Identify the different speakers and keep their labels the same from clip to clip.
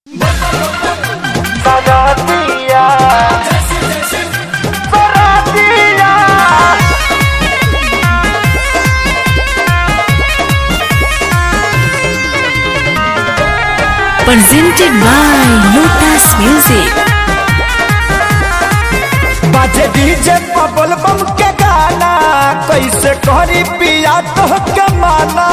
Speaker 1: Saratia. Saratia.
Speaker 2: presented by Lotus Music.
Speaker 1: बाजे DJ बबल बम के गाना कैसे करी पिया तो के माना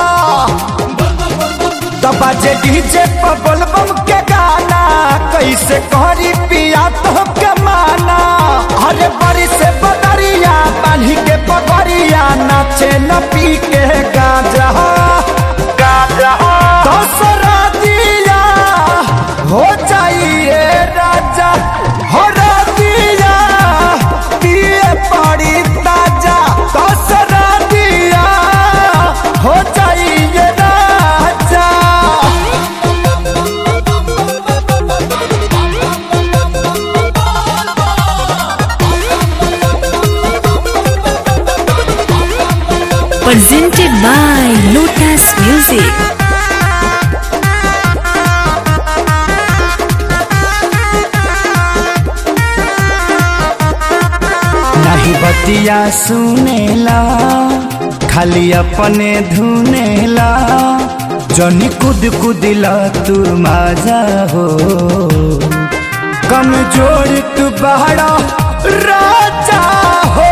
Speaker 1: तो बाजे डीजे बबल बम के गाना कैसे करी पिया तो के माना अरे बड़ी से बदरिया बांधी के पगड़िया नाचे न पी के गाजा गाजा तो सरादिया हो जाइए राजा हो रादिया पिए पड़ी ताजा तो सरादिया हो जाइए राजा
Speaker 2: Presented by Lotus Music.
Speaker 1: नहीं बतिया सुनेला खाली अपने धुनेला जनी कुद कुदिला तू माजा हो कमजोर तू बहरा राजा हो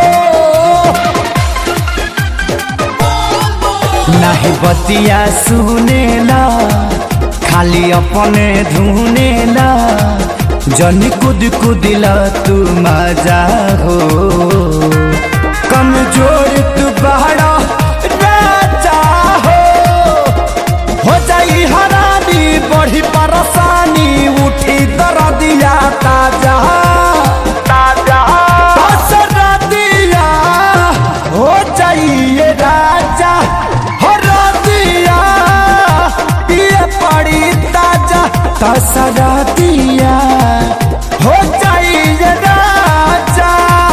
Speaker 1: नहीं बतिया सुनेला खाली अपने धुनेला जनी कुद कुदिला तू मजा हो कमजोर तू बहरा राजा हो हो जाई हरानी बढ़ी परेशानी उठी दर्दिया ताजा ताजा दिया हो जाइए राजा हो दिया पिए पड़ी ताजा तसरा दिया हो जाइए राजा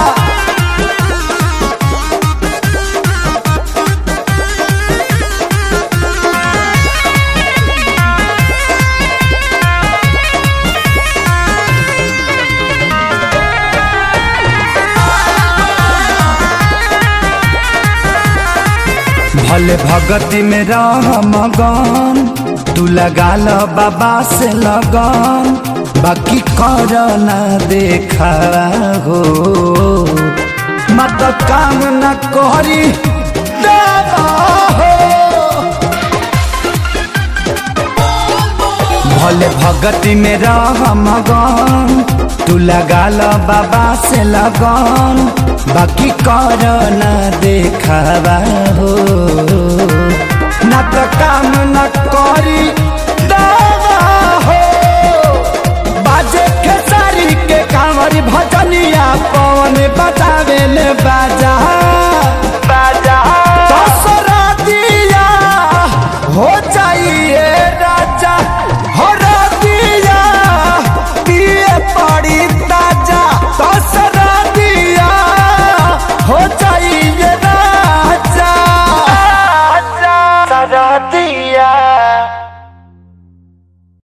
Speaker 1: भले भगती में रह मगन तू लगा ल बाबा से लगन बाकी कर ना देखा हो मत काम न करी देवा हो भले भगती में रह मगन तू लगा ल बाबा से लगन बाकी कर न देखावा हो